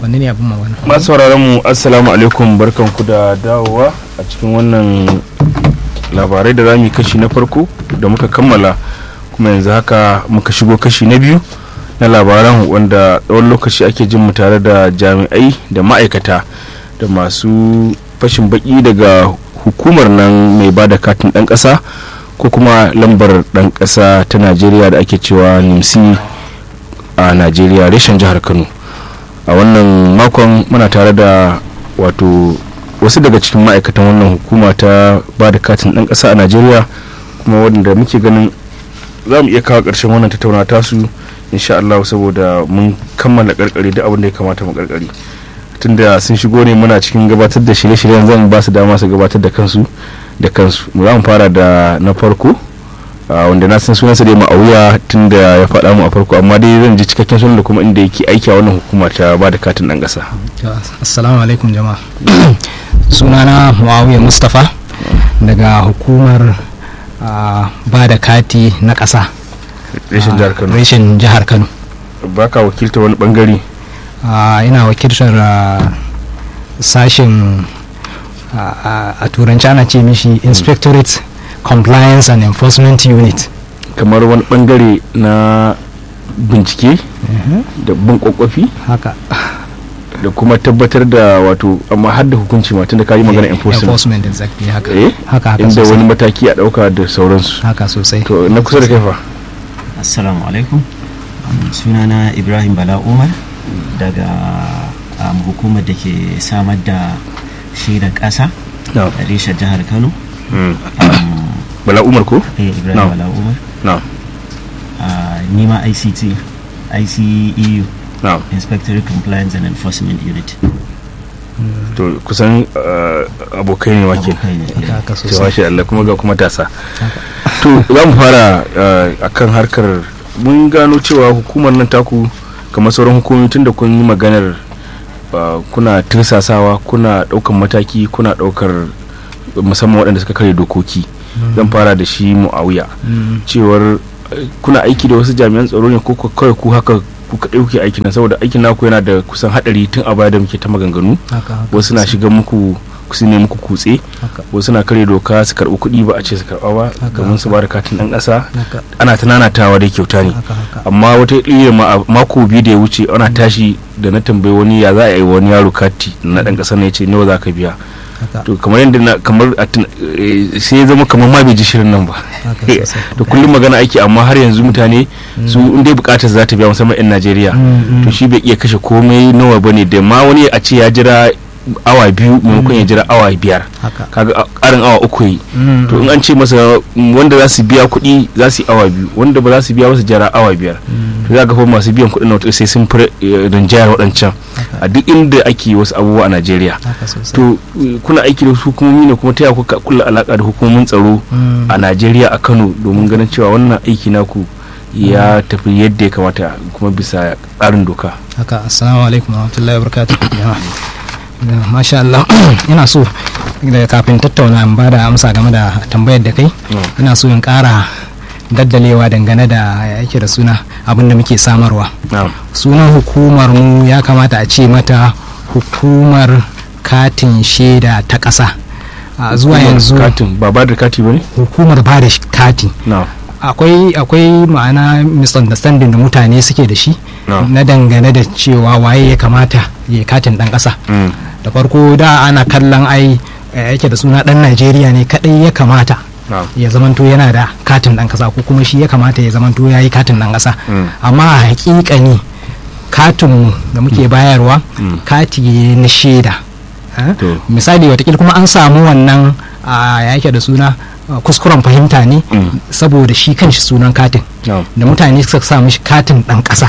wanne ne abin magana masu sauraron mu assalamu alaikum barkanku da dawowa a cikin wannan labarai da zamu yi kashi na farko da muka kammala kuma yanzu haka muka shigo kashi na biyu na labaran wanda tsawon lokaci ake jin mu tare da jami'ai da ma'aikata da masu fashin baki daga hukumar nan mai ba da katin ɗan ƙasa ko kuma lambar ɗan ƙasa ta najeriya da ake cewa nimsi a najeriya reshen jihar kano a wannan makon muna tare da wato wasu daga cikin ma'aikatan wannan hukuma ta ba da katin ɗan ƙasa a najeriya kuma wanda muke ganin za mu iya kawo ƙarshen wannan tattauna tasu insha Allah saboda mun kammala karkare duk abin da ya kamata mu karkare tunda sun shigo ne muna cikin gabatar da shirye-shiryen zan ba su dama su gabatar da kansu da kansu mu za mu fara da na farko wanda na san sunansa dai ma'auya tun da ya faɗa mu a farko amma dai zan ji cikakken sunan da kuma inda yake aiki a wannan hukuma ta ba da katin ɗan ƙasa. assalamu alaikum jama'a sunana muawiya mustapha daga hukumar ba da kati na ƙasa reshen jihar kano reshen jihar kano ba ka wakilta wani bangare ina wakiltar sashen a turanci ana ce mishi inspectorate compliance and enforcement unit kamar wani bangare na bincike da bin kwakwafi haka da kuma tabbatar da wato amma har da hukunci ma tunda ka yi magana enforcement enforcement exactly haka eh haka haka inda sosai. wani mataki a dauka da sauransu haka sosai to na kusa da kai fa assalamu alaikum um, sunana ibrahim bala umar daga um, hukumar da ke samar da shaidar ƙasa na'am a reshen jihar kano Mm. um, bala umar ko eh, ibrahim Na'am. bala umar na'am uh, nima ict iceu na'am inspectorate compliance and enforcement unit to kusan uh, abokai ne wake abokai ne haka haka cewa sosai shi Allah kuma ga kuma tasa to za mu fara uh, akan harkar mun gano cewa hukumar nan taku kamar sauran hukumomi tun da kun yi maganar uh, kuna tirsasawa kuna daukan mataki kuna daukar musamman waɗanda suka kare dokoki zan fara da shi mu'awiya Mm, cewar eh, kuna aiki da wasu jami'an tsaro ne ko ku- kawai ku haka ku kaɗai kuke aiki na saboda aikin naku yana da kusan haɗari tun a baya da muke ta maganganu haka haka wasu na sosai. shiga muku su ne muku kutse haka wasu na kare doka su karɓi kuɗi ba a ce su karɓa ba Haka, domin su ba da katin ɗan ƙasa haka ana ta nanatawa dai kyauta ne haka haka amma wata iya ma- mako biyu da ya wuce ana tashi da na tambayi wani ya za a yi wani yaro kati na ɗan ƙasa ne ya ce nawa za ka biya haka to kamar yadda na kamar a tun- eh, sai ya zama kamar ma bai ji shirin nan ba haka sosai da kullum magana ake amma har yanzu mutane su in dai bukatar za ta biya musamman 'yan najeriya Mm, mm. to shi bai iya kashe komai nawa bane da ma wani a ce ya jira awa biyu maimakon ya jira awa biyar haka kaga a- karin awa uku yi Mm, to in an ce masa mm, wanda za su biya kuɗi za su yi awa biyu wanda ba za su biya ba su jira awa biyar mm, to za ga fa masu biyan kuɗin na wata sai sun fi eh, rinjayar waɗancan haka a duk inda ake wasu abubuwa a najeriya haka sosai to eh, kuna aiki da wasu hukumomi ne kuma ta yaya kuka kulla alaka da hukumomin tsaro Mm, a najeriya a kano domin ganin cewa wannan aiki naku ya tafi yadda ya kamata kuma bisa tsarin doka haka assalamu alaikum warahmatullahi wabarakatuh jama'a Da- masha Allah ina so da kafin tattauna in bada amsa game da tambayar da kai ina so in kara daddalewa dangane da ya yake da suna abin da muke samarwa na'am sunan hukumar mu ya kamata a ce mata hukumar katin shaida ta ƙasa a zuwa Hukumar yanzu katin ba ba da kati ba ne hukumar ba da kati na'am akwai akwai ma'ana misunderstanding da mutane suke da shi No. na dangane da cewa waye ya kamata ya katin dan ƙasa Mm. da farko da ana kallon ai eh, yake da suna dan najeriya ne kadai ya kamata na'am ya zamanto yana da katin dan ƙasa ko kuma shi ya kamata ya zamanto ya yi katin dan ƙasa Mm. amma a hakikani katinmu da muke bayarwa Mm. kati ne na shaida Eh? To. misali watakila kuma an samu wannan a ya yake da suna a, kuskuren fahimta ne Mm. saboda shi kanshi sunan katin na'am da mutane suka sa mishi katin dan ƙasa